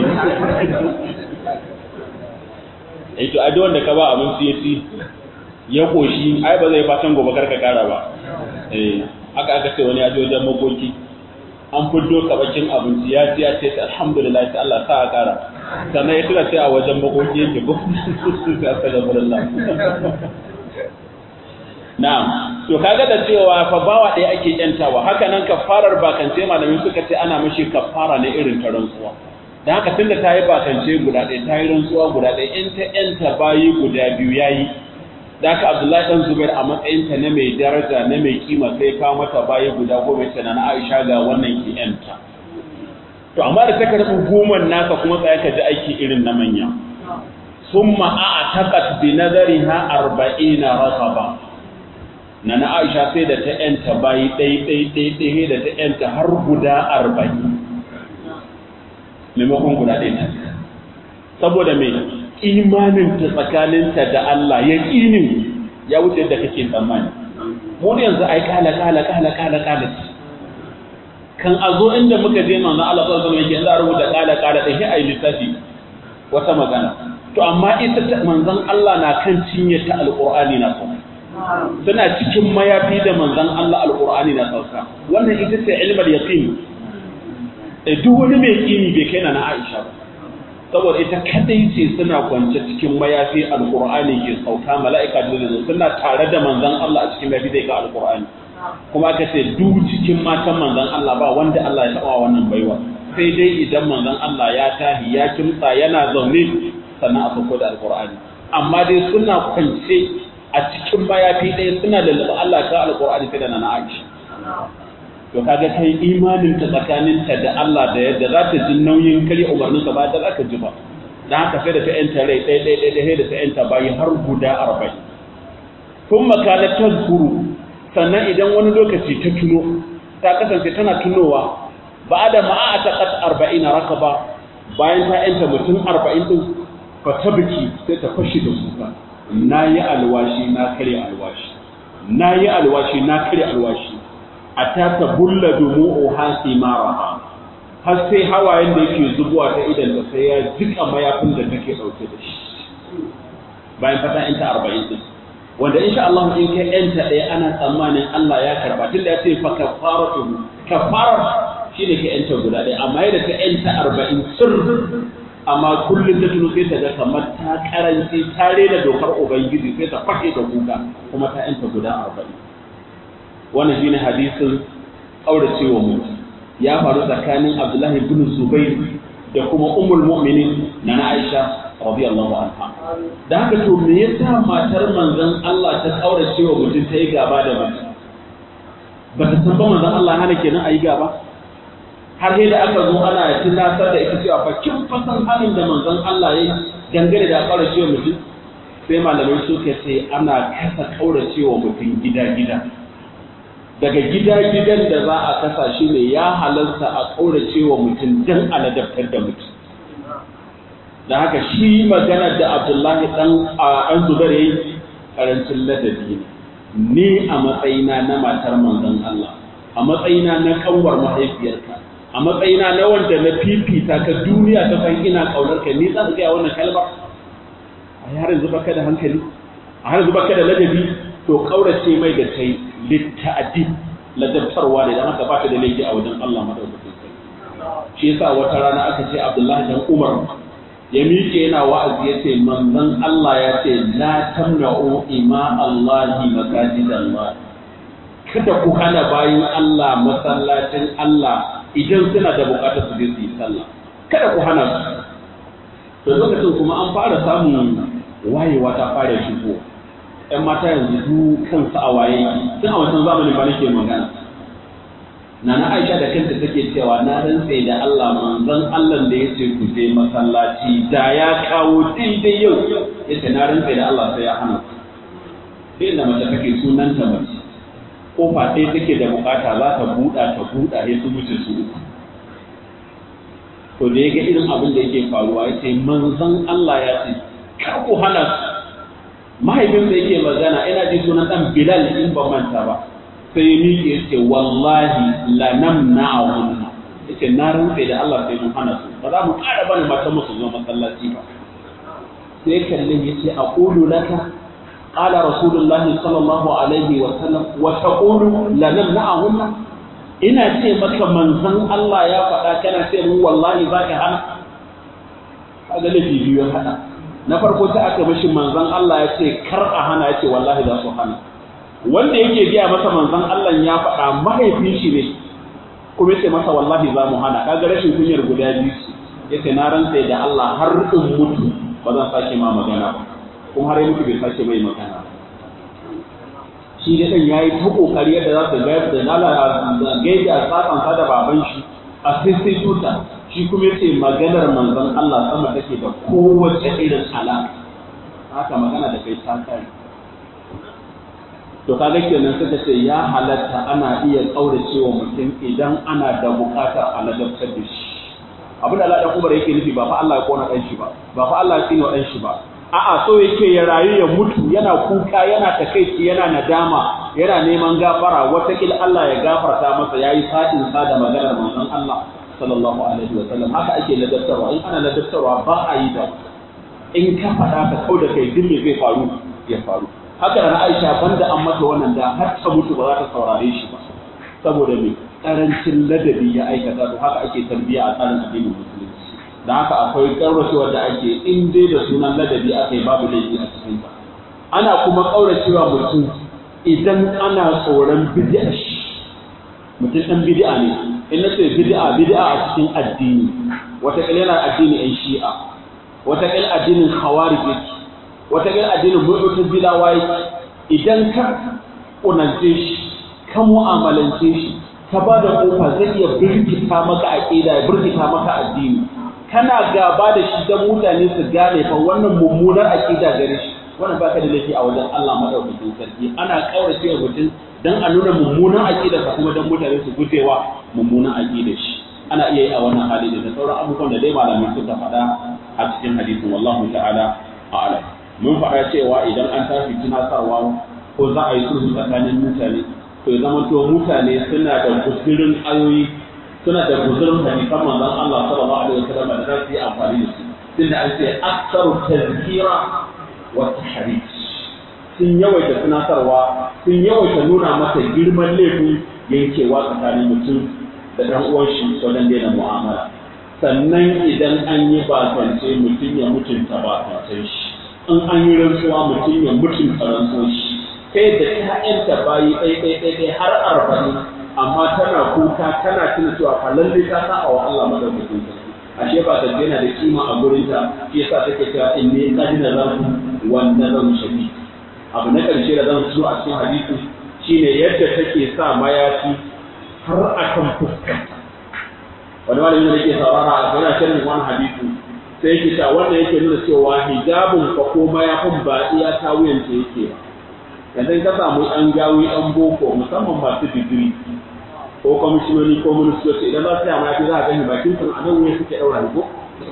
eh to ai wanda ka ba abinci ya ci ya koshi ai ba zai fatan gobe karka kara ba eh haka aka ce wani ya je wajen makoki an fiddo kabakin abinci ya ci ya ce alhamdulillah sai Allah sa a kara sannan ya tura sai a wajen makoki yake ko sai aka ga Allah na'am to kaga da cewa fa bawa ɗaya ake yantawa haka nan kafarar bakance malamin suka ce ana mishi kafara ne irin ta rantsuwa da haka tunda ta yi bakance guda ɗaya ta yi rantsuwa guda ɗaya in ta yanta bayi guda biyu yayi da haka Abdullahi dan Zubair a matsayinta na mai daraja na mai kima sai kawo mata bayi guda goma ce na Aisha ga wannan ki yanta to amma da ta karɓi goman naka kuma tsaya ka ji aiki irin na manya summa a'taqat bi nadariha arba'ina raqaba na na Aisha sai da ta yanta bayi ɗai ɗai ɗai ɗai da ta yanta har guda arba'in maimakon guda ɗaya ta saboda mai imanin ta tsakaninta da Allah ya ƙinin ya wuce da kake tsammani mu yanzu ai kala kala kala kala kala kan a zo inda muka je manzon Allah sallallahu alaihi wasallam yake za a rubuta kala kala da shi ai lissafi wata magana to amma ita manzon Allah na kan cinye ta alqur'ani na so suna cikin mayafi da manzon Allah alqur'ani na sauka wannan ita ce ilmul yaqin eh duk wani mai kini bai kai na Aisha ba saboda ita kadai ce suna kwance cikin mayafi alqur'ani ke sauka mala'ika da zai suna tare da manzon Allah a cikin mayafi da ga alqur'ani kuma aka ce duk cikin matan manzon Allah ba wanda Allah ya taba wannan baiwa sai dai idan manzon Allah ya tahi ya kimtsa yana zaune sannan a sauko da alqur'ani amma dai suna kwance a cikin mayafi ɗaya suna da Allah ka alqur'ani sai da na Aisha to kaga kai imanin ta tsakanin ta da Allah da yadda za ta ji nauyin kare umarnin sa ba da zaka ji ba dan haka sai da ta yanta rai ɗaya ɗaya ɗaya ɗaya da ta yanta bayi har guda arba'in kun makana tazkuru sannan idan wani lokaci ta tuno ta kasance tana tunowa ba da ma'a ta qat arba'ina rakaba bayan ta yanta mutum arba'in din fa tabki sai ta fashi da kuka nayi alwashi na kare alwashi nayi alwashi na kare alwashi a ta ta bulla dumu'u hasi maraha har sai hawayen da yake zubuwa ta idan da sai ya jika mayafin da take dauke da shi bayan fata in ta 40 din wanda insha Allah in kai yanta ɗaya ana tsammanin Allah ya karba tunda ya ce fa kafaratu kafara shine ka yanta guda ɗaya amma yadda ka yanta 40 sir amma kullum ta tuno sai ta ga kamar ta karanci ta rena dokar ubangiji sai ta fashe da kuka kuma ta yanta guda 40 wannan shine hadisin kauracewa mutum ya faru tsakanin Abdullahi ibn Zubair da kuma Ummul Mu'minin na Aisha radiyallahu anha da haka to me yasa matar manzon Allah ta kauracewa mutum ta yi gaba da mutum ba ta san ba manzon Allah hana kenan ayi gaba har sai da aka zo ana tunatar da ita cewa fa kin fasan halin da manzon Allah ya dangane da kauracewa mutum sai malamai suka ce ana kasa kauracewa mutum gida-gida daga gida-gidan da za a kasa shi ne ya halarta a ƙaurace wa mutum don aladabtar da mutum da haka shi magana da abdullahi ɗan an zubar yi ƙarancin ladabi ne ni a matsayina na matar manzon Allah a matsayina na kanwar mahaifiyarka a matsayina na wanda na fifita ka duniya ta san ina ƙaunar ka ni za ka gaya wannan kalmar a yaran zuba ka da hankali a har zuba ka da ladabi to ƙaurace mai da kai litta'adib ladabtarwa ne dan haka ba ta da laifi a wajen Allah madaukakin sarki shi yasa wata rana aka ce Abdullahi dan Umar ya miƙe yana wa'azi ya ce manzon Allah ya ce la tamna'u ima Allahi masajidallah kada ku hana bayin Allah masallacin Allah idan suna da bukatar su je su yi sallah kada ku hana su to lokacin kuma an fara samun wayewa ta fara shigo ‘yan mata yanzu su kansu a waye tun a wancan zamanin ba nake magana na na aisha da kanta take cewa na rantse da Allah manzon Allah da ya ce ku je masallaci da ya kawo daidai yau ya ce na rantse da Allah sai ya hana sai inda mace take sunanta mace kofa ɗaya take da bukata za ta buɗa ta buɗa ya su wuce su uku to da ya ga irin abin da yake faruwa ya ce manzon Allah ya ce kar ku hana su mahaifinsa yake magana ina ji sunan dan Bilal in ban manta ba sai ya miƙe ya ce wallahi la namna'ahunna yace na rantsa da Allah sai mun hana su ba za mu ƙara bani matan musu zo masallaci ba sai kallon yace aqulu laka qala rasulullahi sallallahu alaihi wa sallam wa taqulu la namna'ahunna ina ce maka manzon Allah ya faɗa kana ce mun wallahi za ka hana kaga lafi biyu ya haɗa na farko sai aka mishi manzon Allah ya ce kar a hana ya ce wallahi za su hana wanda yake gaya masa manzon Allah ya faɗa mahaifin shi ne kuma yace masa wallahi za mu hana kaga rashin kunyar guda biyu yace na rantsa da Allah har in mutu ba zan sake ma magana ba kuma har mutu bai sake mai magana shi da dan yayi ta kokari yadda za su ga da nala da gaida sakan sa da baban shi a sai sai tuta shi kuma yace maganar manzon Allah sama take da kowace irin alaka haka magana da kai ta kai to kaga kenan suka ce ya halatta ana iya kauracewa mutum idan ana da bukatar a ladabtar da shi abin da Allah dan Umar yake nufi ba fa Allah ya kona dan shi ba ba fa Allah ya tsine dan shi ba a'a so yake ya rayu ya mutu yana kuka yana takaici yana nadama yana neman gafara watakil Allah ya gafarta masa yayi sa'in sa da maganar manzon Allah sallallahu alaihi wa sallam haka ake ladabtarwa in ana ladabtarwa ba a yi da in ka faɗa ka kau da kai duk me zai faru ya faru haka da Aisha banda an mata wannan da har ta mutu ba za ta saurare shi ba saboda me karancin ladabi ya aikata to haka ake tarbiya a tsarin addinin musulunci da haka akwai kauracewa da ake in dai da sunan ladabi aka yi babu laifi a cikin ta ana kuma kauracewa mutum idan ana tsoron bid'a shi mutum dan bid'a ne in na ce bid'a bid'a a cikin addini wata yana addini ɗan shi'a wata addinin khawarij wata addinin mu'tazilawa idan ka kunance shi ka mu'amalance shi ka ba da kofa zai iya birkita maka aqida ya birkita maka addini kana gaba da shi dan mutane su gane fa wannan mummunar aqida gare shi wannan baka da laifi a wajen Allah madaukakin sarki ana kaurace wa mutum dan a nuna mummunan aqida sa kuma dan mutane su gujewa mummunan aqida shi ana iya yi a wannan hali da sauran abubuwan da dai malamai suka faɗa a cikin hadisin wallahu ta'ala a'lam mun faɗa cewa idan an tafi tunatarwa ko za a yi sulhu tsakanin mutane to ya zama to mutane suna da guzurin ayoyi suna da guzurin hadisan manzon Allah sallallahu alaihi wasallam da za su yi amfani da su tunda an ce aksaru tazkira wa tahrij sun yawaita tunatarwa sun yawaita nuna masa girman laifin yankewa tsakanin mutum da ɗan uwan shi wajen daina mu'amala sannan idan an yi bakance mutum ya mutunta bakancen shi in an yi rantsuwa mutum ya mutunta rantsuwar shi kai da ƴaƴanta bayi ɗai ɗai ɗai ɗai har arba'in amma tana kuka tana tuna cewa fa lalle ta sa wa Allah madaukakin sarki ashe ba ta yana da kima a gurin ta shi yasa take cewa in ne kadina zanku wanda zan shabi abu na ƙarshe da zan so a cikin hadisi shine yadda take sa mayafi har akan fuskanta wani malami da yake saurara a yana shirin wani hadisi sai yake cewa wannan yake nuna cewa hijabun fa ko mayafin ba iya ta wuyanta yake ba yanzu ka samu ɗan gawi ɗan boko musamman masu digiri ko kwamishinoni ko ministoci idan za su yi mayafi za a gani bakin sun a nan wuya suke ɗaura ko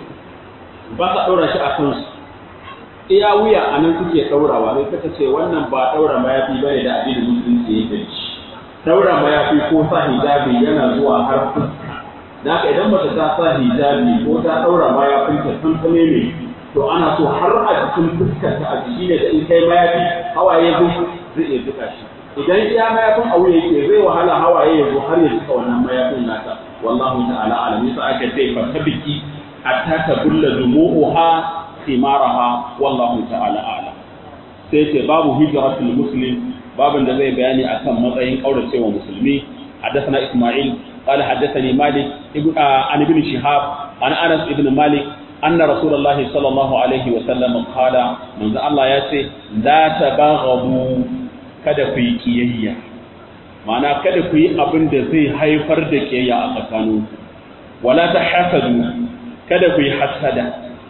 ba sa ɗaura shi a kansu iya wuya a nan suke ɗaurawa sai suka ce wannan ba ɗaura mayafi ba ne da addinin musulunci ya gani ɗaura mayafi ko sa hijabi yana zuwa har fuska da haka idan mace ta sa hijabi ko ta ɗaura mayafinta tuntune ne to ana so har a jikin fuskarta a jiki ne da in kai mayafi hawaye zai zai iya duka shi idan iya mayafin a wuya yake zai wahala hawaye ya zo har ya duka wannan mayafin nata wallahu ta'ala alam yasa aka ce fa tabiki hatta tabulla dumu'uha thimaraha wallahu ta'ala a'lam sai ce babu hijratul muslim babin da zai bayani akan matsayin kauracewa musulmi حدثنا إسماعيل قال حدثني مالك عن ابن شهاب عن أنس ابن مالك أن رسول الله صلى الله عليه وسلم قال من الله يسي لا تباغضوا kada ku yi kiyayya ma'ana kada ku yi abin da zai haifar da kiyayya a tsakaninku wala ta hasadu kada ku yi hasada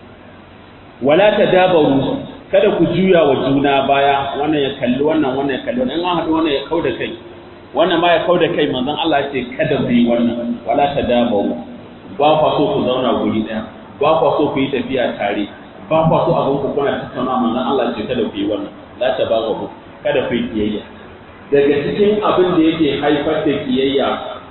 wala ta dabaru kada ku juya wa juna baya wannan ya kalli wannan wannan ya kalli wannan in an haɗu wannan ya kau da kai wannan ma ya kau da kai manzon Allah ce kada ku yi wannan wala ta dabaru ba kwa so ku zauna guri ɗaya ba kwa so ku yi tafiya tare ba kwa so abin ku kuna tattauna manzon Allah ce kada ku yi wannan la ta babu kada ku yi kiyayya daga cikin abin da yake haifar da kiyayya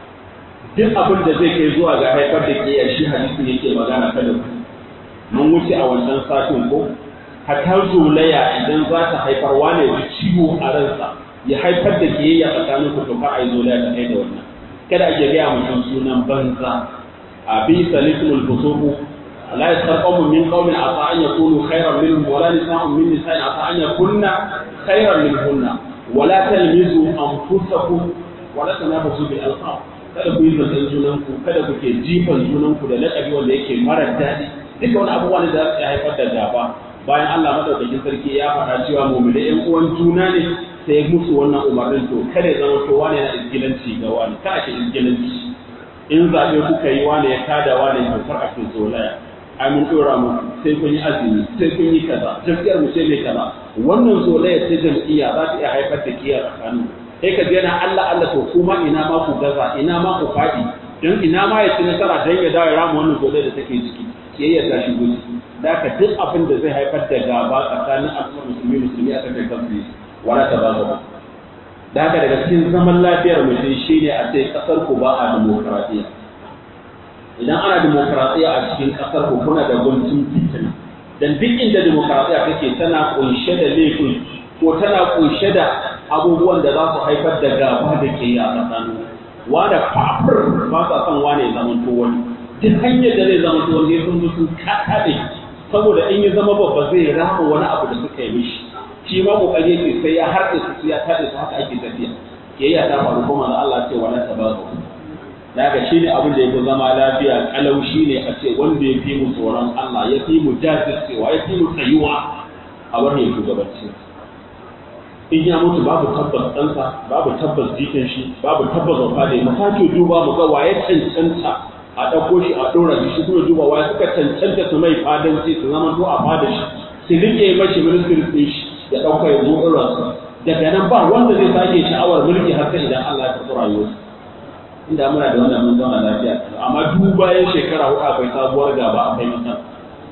duk abin da zai kai zuwa ga haifar da kiyayya shi hadisi yake magana kada ku mun wuce a wancan satin ko hatta zolaya idan za ta haifar wane ji ciwo a ransa ya haifar da kiyayya tsakanin ku to ka ai zolaya ta kai da wannan kada a gaya mutum sunan banza a bi salisul fusuqu la yasqamu min qawmin asa an yakunu khayran minhum wala nisa'un min nisa'in asa an yakunna khayran minhunna wala talmizu anfusakum wala tanabazu bil alqab kada ku yi zancen junanku kada ku ke jifan junanku da laƙabi wanda yake mara daɗi duka wani abubuwa ne da za su haifar da gaba bayan Allah madaukakin sarki ya faɗa cewa mu'mini ƴan uwan juna ne sai musu wannan umarnin to kada ya zama to wani yana izgilanci ga wani ka ake izgilanci in zaɓe kuka yi wani ya kada wani to kar a fi zolaya ai mun ɗora muku sai kun yi azumi sai kun yi kaza jam'iyyar mu ce mai kaza wannan zolaya ta jam'iyya za ta iya haifar da kiyar tsakanin sai ka yana Allah Allah to kuma ina ma ku gaza ina ma ku faɗi don ina ma ya ci nasara don ya dawo ya rama wannan zolaya da take ciki kiyayya ta shigo ciki da ka duk abin da zai haifar da gaba tsakanin al'ummar musulmi musulmi a kan kansu wala ta ba gaba da haka daga cikin zaman lafiyar mutum shine a ce kasar ku ba a demokaradiyya idan ana demokaradiyya a cikin kasar ku kuna da guntun fitina dan duk inda demokaradiyya take tana kunshe da laifin ko tana kunshe da abubuwan da za su haifar da gaba da ke a tsakanin wanda fafir ba sa son wane ya zama to wani duk hanyar da zai zama to wani sun zo sun kaɗe saboda in ya zama babba zai rama wani abu da suka yi mishi shi ma kokari yake sai ya harɗe su ya taɗe su haka ake tafiya kiyayya ta faru kuma da Allah ce wala tabazu daga shi ne abin da ya fi zama lafiya kalau shi ne a ce wanda ya fi mu tsoron Allah ya fi mu jajircewa ya fi mu tsayuwa a wannan shugabanci in ya mutu babu tabbas ɗansa babu tabbas jikin shi babu tabbas wafa da mu sake duba mu ga waye cancanta a ɗauko shi a ɗora shi shi kuma duba waye suka cancanta su mai fadanci su zama to a fada shi su rike mashi ministry ɗin shi ya ɗauka ya zo irinsa daga nan ba wanda zai sake sha'awar mulki har sai idan Allah ya karɓi rayuwarsa inda muna da wannan mun zauna lafiya amma duk bayan shekara huɗu akwai sabuwar gaba akwai matsala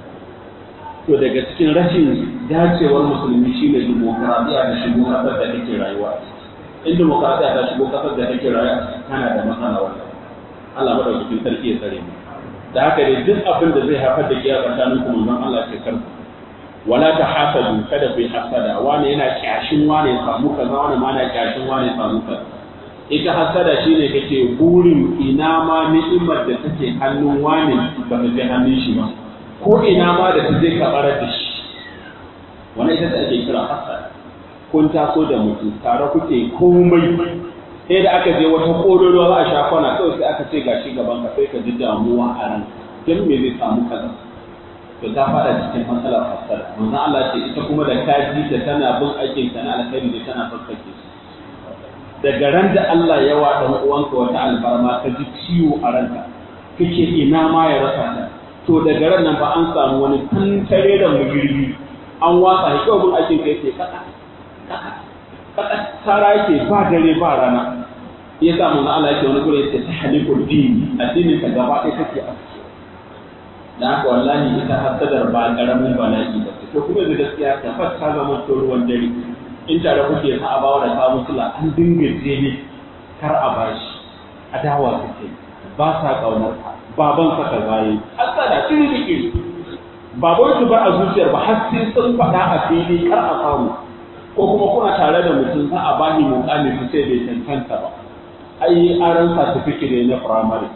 to daga cikin rashin dacewar musulmi shine dimokuraɗiyya da shigo ƙasar da take rayuwa in dimokuraɗiyya ta shigo ƙasar da take rayuwa tana da matsala wannan Allah madaukakin sarki ya tsare mu da haka dai duk abin da zai haifar da kiyar tsakanin ku manzon Allah ce karku wala ta hasadu kada ku yi hasada wani yana kyashin wani ya samu kaza wani ma na kyashin wani ya samu kaza ita hasada shine kake burin ina ma ni'imar da take hannun wani ba ta je hannun shi ba ko ina ma da ta je ka barar da shi wannan ita ce ake kira hasada kun taso da mutum tare kuke komai sai da aka je wata kororo za a sha kwana kawai sai aka ce gashi gaban ka sai ka ji damuwa a ran dan me zai samu kaza to ta fada cikin matsalar hasada manzon Allah ce ita kuma da kaji ta tana bin aikin ta na alkhairi da tana sassake su daga ran da Allah ya wa dan uwanka wata alfarma ka ji ciwo a ranka kake ina ma ya rasa ta to daga ran nan ba an samu wani tantare da mugirbi an watsa shi kawai bin aikin ka yake kaka kaka kaka tsara yake ba dare ba rana ya sa manzon Allah yake wani gure yake tahliqul din addinin ka gaba ɗaya kake a da haka wallahi ita hasadar ba karamin bala'i ba to kuma da gaskiya ta fata zama to ruwan dare in tare kuke sa a bawa da ka musula an dinga je ne kar a bashi adawa suke ba sa kaunar ka baban sa ka zai hasada kiri da kiri ba wai su bar a zuciyar ba har sai sun faɗa a fili kar a samu ko kuma kuna tare da mutum za a bani muƙami su sai bai cancanta ba ai aran certificate ne na primary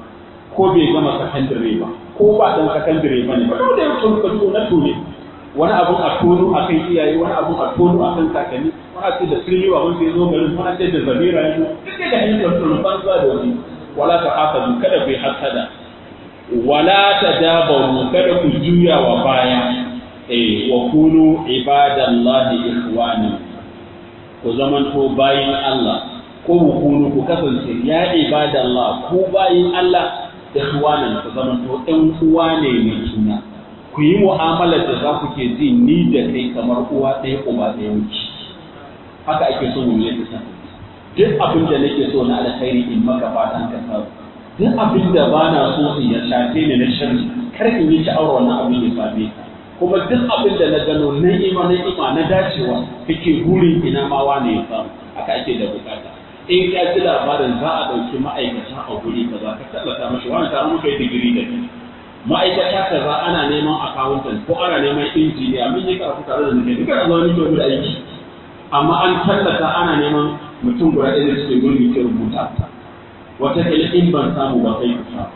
ko bai gama sakandare ba ko ba dan sakandare ba ne ba dole ya tonu kaso na tone wani abun a tono a kan iyaye wani abun a tono a kan kakanni wani ce da sirri wa wanda ya zo garin wani ce da zabira ya zo duk da hanyar tono banza da wani wala ta haka kada ku yi hasada wala ta dabaru kada ku juya wa baya eh wa kunu ibadallahi ikhwana ku zamanto bayin Allah ko ku kunu ku kasance ya ibadallah ku bayin Allah ikhwanan ku zamanto ɗan uwa ne mai juna ku yi mu'amalar da za ku ke ji ni da kai kamar uwa ɗaya uba ɗaya wuce haka ake so mu yi ta duk abin da nake so na alkhairi in maka fatan ka samu duk abin da ba na so in ya shafe ni na sharri kar in yi sha'awar wannan abin ya same ka kuma duk abin da na gano na ima na ima na dacewa kake burin ina ma wane ya samu haka ake da bukata in ka ji labarin za a ɗauki ma'aikata a guri kaza ka tallata mashi wani tare muka yi digiri da kai ma'aikata kaza ana neman accountant ko ana neman injiniya mun yi karatu tare da nake duka da zuwa nake guda aiki amma an tallata ana neman mutum guda ɗaya da suke gurbi ke rubuta wata kila in ban samu ba kai ku samu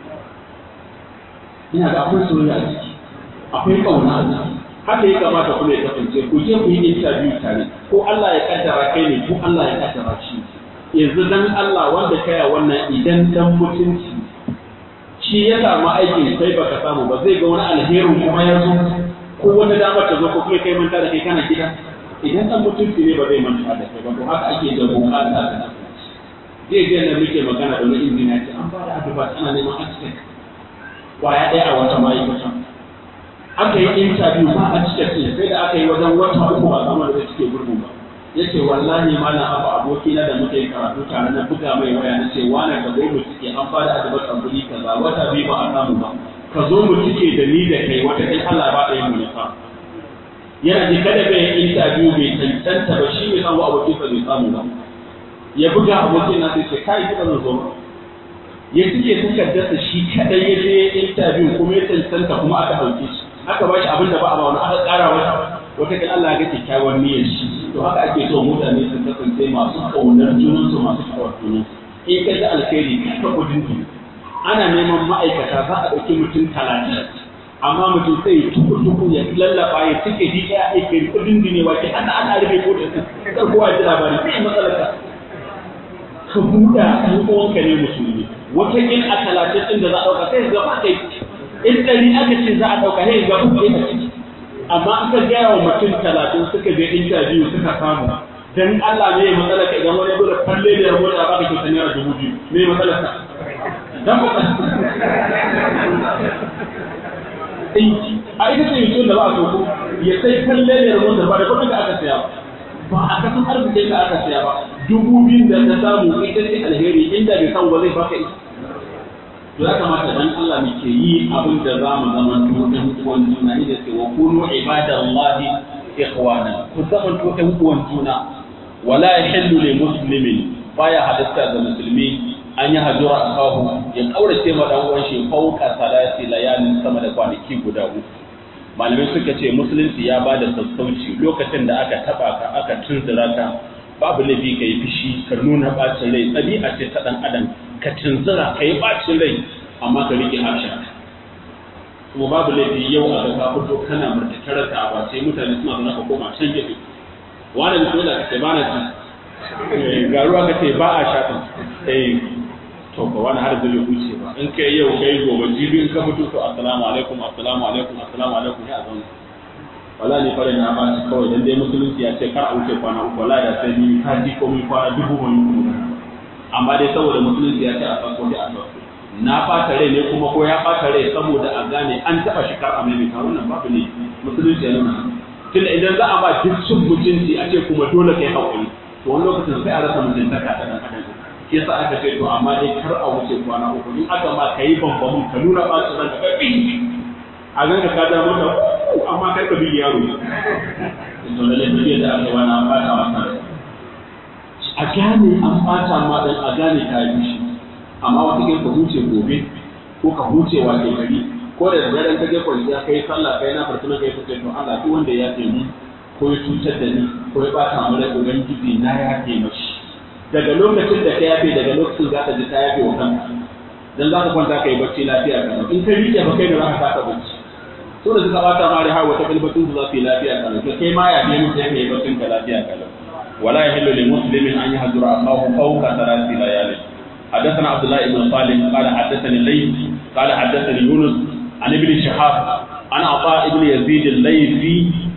ina da akwai soyayya a ciki akwai kauna a ciki haka ya kamata kuma ya kasance ku je ku yi interview tare ko Allah ya kaddara kai ne ko Allah ya kaddara shi yanzu dan Allah wanda kaya wannan idan dan mutunci shi ya samu aikin kai baka samu ba zai ga wani alherin kuma ya zo ko wata damar ta zo ko kuma kai manta da kai kana gida idan dan mutunci ne ba zai manta da kai ba to haka ake da bukata da zai ga da muke magana da wani injiniya ce an ba da advice ana neman architect kwaya ɗaya a wata ma'aikata aka yi interview ba architect ne sai da aka yi wajen wata uku ba samu da suke gurgu ba yace wallahi malam abu aboki na da muke karatu tare na buga mai waya na ce wani ka zo mu cike an fara adabar tambuli kaza wata biyu ba a samu ba ka zo mu cike da ni da kai wata kai Allah ba ɗaya mu nufa yana ji kada bai interview bai tantanta ba shi bai samu abokin sa bai samu ba ya buga abokin na sai ce kai ba zan zo ba ya cike takardarsa shi kadai ya je interview kuma ya tantanta kuma aka ɗauke shi aka ba shi abin da ba a ba wani aka ƙara wata wata kan Allah ga kyakkyawar niyyar shi to haka ake so mutane su kasance masu kaunar junansu masu kawar junansu in ka ji alkhairi ka kudin ki ana neman ma'aikata za a ɗauki mutum talatin amma mutum sai ya tuku tuku ya lallaba ya cike ji ɗaya ya kai kudin ne wa ke ana ana rufe ko da kar kowa ya ji labari sai matsalar ka ka buɗa ɗan uwanka ne musulmi wata in a talatin ɗin da za a ɗauka sai ga ba kai in ɗari aka ce za a ɗauka sai ga ba kai a ciki amma an ka gaya wa mutum talatin suka je interview suka samu dan Allah ne ya matsala ka idan wani bude falle da yabo da baka kyauta naira dubu biyu me matsala ka dan ba a ita ce mutum da ba a so ya sai falle da yabo da ba da kudin da aka saya ba a kasan arzikin da aka saya ba dubu biyun da ta samu ita ce alheri inda bai samu ba zai baka ita to ya kamata dan Allah muke yi abin da za mu zama to ɗan uwan juna ne da ce wa kunu ibadallahi ikhwana ku zama to ɗan uwan juna wala yahillu lil muslimin baya halatta ga musulmi an yi hajjura a kawo ya kaurace ma dan uwan shi fauka salati layalin sama da kwanaki guda uku malamai suka ce musulunci ya bada sassauci lokacin da aka taba ka aka tunzura ka babu laifi ka yi fishi ka nuna bacin rai ɗabi'a ce ta ɗan adam ka tunzura ka yi bacin rai amma ka riƙe harshen kuma babu laifi yau a ga ka fito kana murtattarar ka a bace mutane suna zaune ka koma can gefe wani da kuma ka ce ba na ci ga ruwa ka ce ba a shaɗin eh to ba wani har zai wuce ba in kai yau kai gobe jibi in ka fito to assalamu alaikum assalamu alaikum assalamu alaikum ya zauna wala ne fara na ba shi kawai dan dai musulunci ya ce kar a wuce kwana uku wala da sai ni ka ji komai kwana dubu mai kuma amma dai saboda musulunci ya ce a farko dai a farko na fata rai ne kuma ko ya fata rai saboda a gane an taba shi kar a maimaita wannan babu ne musulunci ya nuna tunda idan za a ba duk cin mutunci a ce kuma dole kai hakuri to wani lokacin sai a rasa mutuntaka ta dan adam shi yasa aka ce to amma dai kar a wuce kwana uku in aka ma kai bambamin ka nuna bacin ranka kai a ganka ka da mota amma kai ka bi yaro to da lafiya da aka wani an bata masa a gane an bata ma dan a gane ka yi shi amma wata ka huce gobe ko ka huce wa ke gari ko da daren ka je kwanciya kai sallah kai na fartuna kai ka ce to Allah duk wanda ya ce mu ko ya cutar da ni ko ya bata mu rai ubangiji na ya ce mashi daga lokacin da ka yafe daga lokacin za ka ji ka yafe wa kanka dan za ka kwanta kai bacci lafiya kana in ka rike ba kai da za ka saka bacci to da suka bata ma da hawa ta kalbatun su za su yi lafiya kana to kai ma ya ne mu sai kai baccin ka lafiya kana wala yahillu lil muslimin an yahdura akahu fawqa thalathi layalin حدثنا عبد الله بن صالح قال حدثني الليث قال حدثني يونس عن ابن شهاب عن عطاء بن يزيد الليثي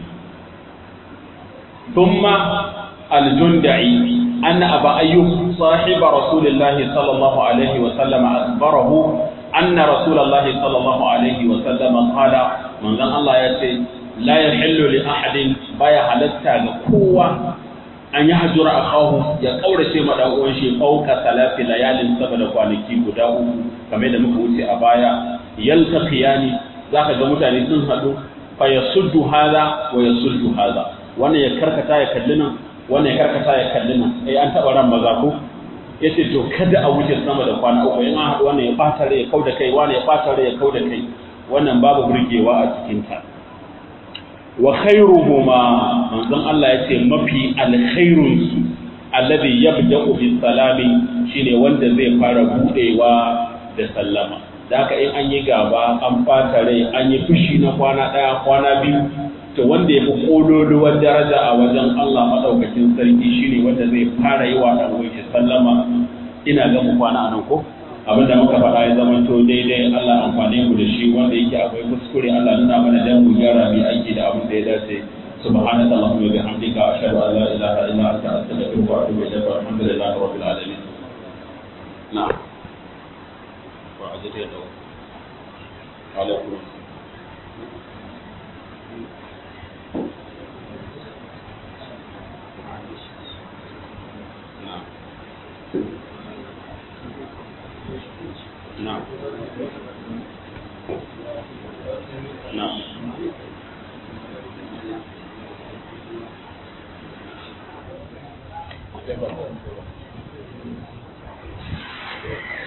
ثم الجندعي أن أبا أيوب صاحب رسول الله صلى الله عليه وسلم أخبره أن رسول الله صلى الله عليه وسلم قال من ذن الله يأتي لا يحل لأحد بايا حلتا لقوة أن يحجر أخاه يقول شيء مدعوه شيء فوق ثلاث ليال سبب kwanaki guda uku kamar da muka wuce a baya yaltaqiyani zaka ga mutane sun haɗu fa yasuddu hada wa yasuddu hada wannan ya karkata ya kalli nan wannan ya karkata ya kalli nan eh an taba ran maza ko yace to kada a wuce sama da kwana uku in an haɗu wannan ya bata rai ya kauda kai wannan ya bata rai ya kauda kai wannan babu burgewa a cikin ta wa khairuhuma manzon Allah yace mafi alkhairun su alladhi yabda'u bis salami shine wanda zai fara budewa da sallama da haka in an yi gaba an fata rai an yi fushi na kwana ɗaya kwana biyu to wanda ya fi ƙololuwar daraja a wajen Allah maɗaukakin sarki shine wanda zai fara yi wa ɗan wuce sallama ina ga mu kwana a nan ko abin da muka faɗa ya zama to daidai Allah amfane mu da shi wanda yake akwai kuskure Allah nuna mana dan mu gyara mu aiki da abin da ya dace سبحانك اللهم وبحمدك أشهد أن لا إله إلا أنت أستغفرك وأتوب إليك والحمد لله رب العالمين. نعم. وعزت يده. عليكم نعم نعم Thank you.